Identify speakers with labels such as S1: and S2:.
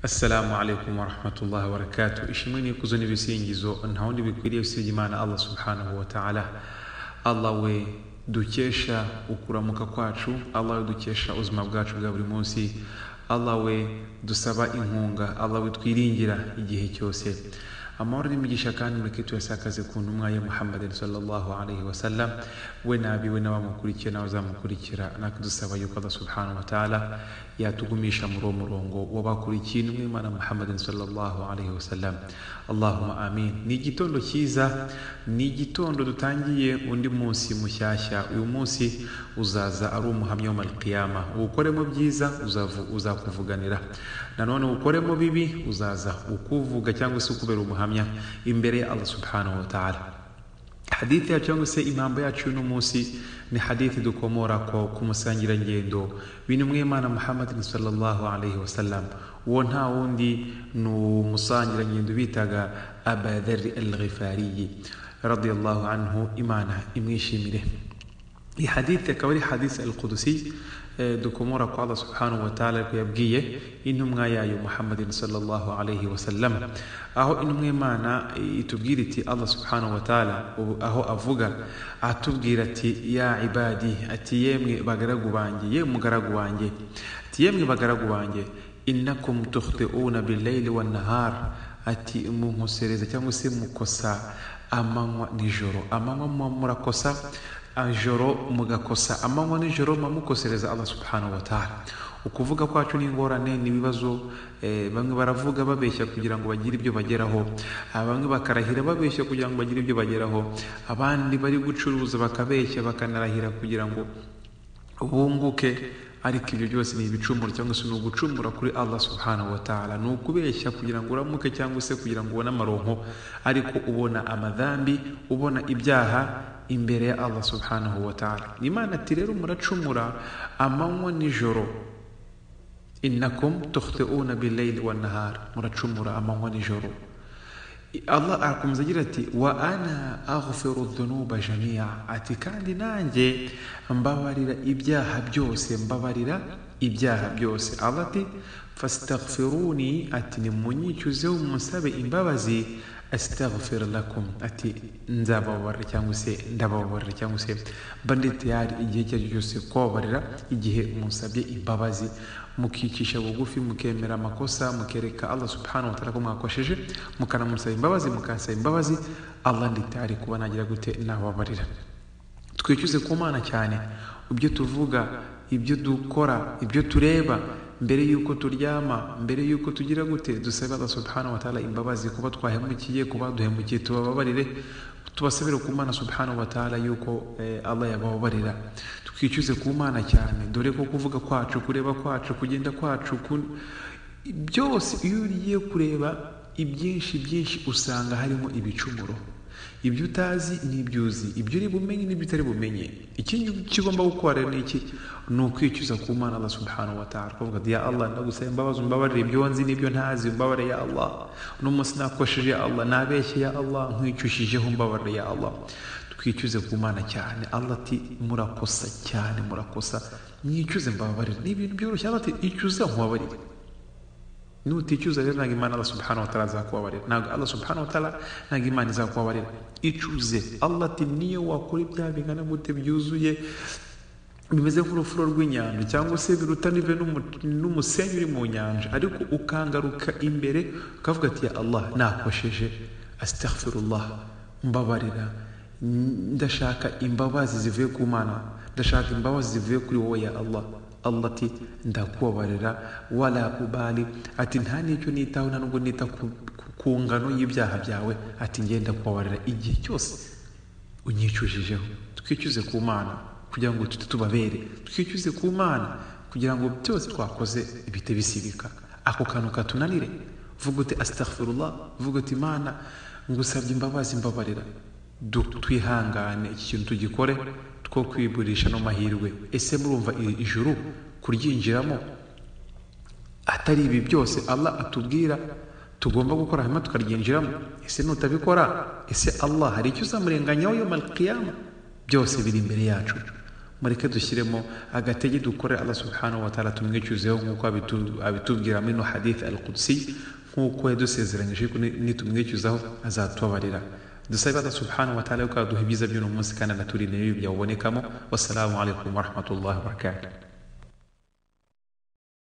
S1: assalamu alaikum warahmatullahi wabarakatuh ishimwe nikuzo n'ibisingizo ntawundi bikwiriye usibye imana allah subhanahu wa ta'ala allah we dukesha ukuramuka kwacu allah we dukesha ubuzima bwacu bwa buri munsi allah we dusaba inkunga allah we twiringira igihe cyose amahoro n'imigisha kandi mureke tuyasakaze ku ntumwa ya muhammadin sallallahu alaihi wasallam we nabiwe n'abamukurikiye n'abazamukurikira natwe dusaba yuko allah subhanahu wa ta'ala yatugumisha muri uwo murongo w'abakurikiye intumwa y'imana muhammadin sallallahu alaihi wasallam allahumma amin ni igitondo cyiza ni igitondo dutangiye undi munsi mushyashya uyu munsi uzaza ari umuhamya w'amalqiyama uwukoremo byiza uzavu- uzakuvuganira nanone uwukoremo bibi uzaza ukuvuga cyangwa se ukubera umuhamya imbere ya allah subhanahu wa ta'ala hadithi yacu cyangwa se impambo yacu y'uno munsi ni hadithi dukomora ko ku musangirangendo w'intumwimana muhammadin sallallahu alaihi wasallam uwo nta wundi ni umusangirangendo bitaga abadhari al ghifariyi radiyallahu anhu imana imwishimire iyi hadithi akaba ari hadisi al qudusi eh, dukomora ku allah subhanahu wa ta'ala ariko yabwiye intumwa yayo muhammadin sallallahu alaihi wasallam aho intumwa y'imana itubwira iti allah subhanahu wa ta'ala ubu- aho avuga atubwira ati ya ibadi ati yemwe bagaragu banjye yemwe mugaragu wanjye ati yemwe bagaragu banjye innakum tukhti'una billayli wan nahar ati munkosereza cyangwa se mukosa amanywa nijoro amanywa muba murakosa ijoro mugakosa amanywa nijoro muba mukosereza allah subhanahu wa ta'ala ukuvuga kwacu n'ingorane n'ibibazo eh, bamwe baravuga babeshya kugira ngo bagire ibyo bageraho Ah, bamwe bakarahira babeshya kugira ngo bagire ibyo bageraho abandi bari gucuruza bakabeshya bakanarahira kugira ngo bunguke ariko ibyo byose ni ibicumuro cyangwa se ni ugucumura kuri allah subhanahu wa ta'ala ni ukubeshya kugira ngo uramuke cyangwa se kugira ngo ubone amaronko ariko ubona amadhambi ubona ibyaha imbere ya allah subhanahu wa ta'ala imana ati rero muracumura amanywa nijoro innakum tukhti'una billayli wan nahar muracumura amanywa nijoro allah arakomeza agira ati wa ana aghfiru dhunuba jamia ati kandi nanjye mbabarira ibyaha byose mbabarira ibyaha byose allah ati fastaghfiruni ati nimunyicuzeho musabe imbabazi astaghfir lakum ati nzababarira cyangwa se ndababarira cyangwa se mba ndi tayari igihe icyo ari cyo cyose kubabarira igihe musabye imbabazi mukicisha bugufi mukemera amakosa mukereka allah subhanahu wa ta'ala ko mwakosheje mukanamusaba imbabazi mukasaba imbabazi allah ndi tayari kuba nagira gute nababarira twicuze ku mana cyane ibyo tuvuga ibyo dukora ibyo tureba mbere y'uko turyama mbere y'uko tugira gute dusabe allah subhanahu wa ta'ala imbabazi kuba twahemukiye kuba duhemukiye tubababarire tubasabire ku mana subhanahu wa ta'ala yuko eh, allah yabababarira twicuze ku mana cyane dore ko kuvuga kwacu kureba kwacu kugenda kwacu kun- byose iyo ugiye kureba ibyinshi byinshi usanga harimo ibicumuro ibyo utazi n'ibyo uzi ibyo uri bumenye n'ibyo utari bumenye ikindi icyo ugomba gukora rero ni iki ni ukwicuza ku mana allah subhanahu wa ta'ala kuvuga ati ya allah ndagusaba imbabazi umbabarire ibyo nzi n'ibyo ntazi umbabarire ya allah uno munsi nakosheje ya allah nabeshye ya allah nkwicushije umbabarire ya allah twicuze ku mana cyane allah ati murakosa cyane murakosa mwicuze mbabarire ni ibintu byoroshye allah ati icuza nkubabarire nuticuza rero ntabwo imana allah subhanahu wa ta'ala azakubabarira ntabwo allah subhanahu wa ta'ala ntabwo imana izakubabarira icuze allah ati niyo wakora ibyaha bingana gute byuzuye bimeze nk'urufuro rw'inyanja cyangwa se biruta n'ive n'umu- n'umusenyi uri mu nyanja ariko ukangaruka imbere ukavuga ati ya allah nakosheje astaghfirullah mbabarira N- ndashaka imbabazi zivuye ku mana ndashaka imbabazi zivuye kuri wowe ya allah allah ati ndakubabarira wala ubali ati nta n'icyo nitaho nta nubwo nita ku, ku- ku ngano y'ibyaha byawe ati ngenda kubabarira igihe cyose unyicujijeho twicuze ku mana kugira ngo tujye tubabere twicuze ku mana kugira ngo byose twakoze bihite bisibika ako kantu katunanire vuga uti astaghfirullah vuga uti imana ngusabye imbabazi mbabarira Du- twihangane iki kintu tugikore two kwiburisha no mahirwe ese murumva i- ijuru kuryinjiramo atari ibi byose allah atubwira tugomba gukora hanyuma tukaryinjiramo ese nutabikora ese allah hari icyo uzamurenganyaho yo malkiyama byose biri imbere yacu mureke dushyiremo agatege dukore allah subhanahu wa ta'ala tumwicuzeho nk'uko abitu- abitubwira muri no hadith al qudsi nk'uko yadusezeranyije yuko ni- nitumwicuzaho azatubabarira dusabe allah subhanahu wa ta'ala yuko aduha ibyiza by'uno munsi kandi anaturinde n'ibibi byawubonekamo wassalamu alaikum warahmatullahi wabarakatuh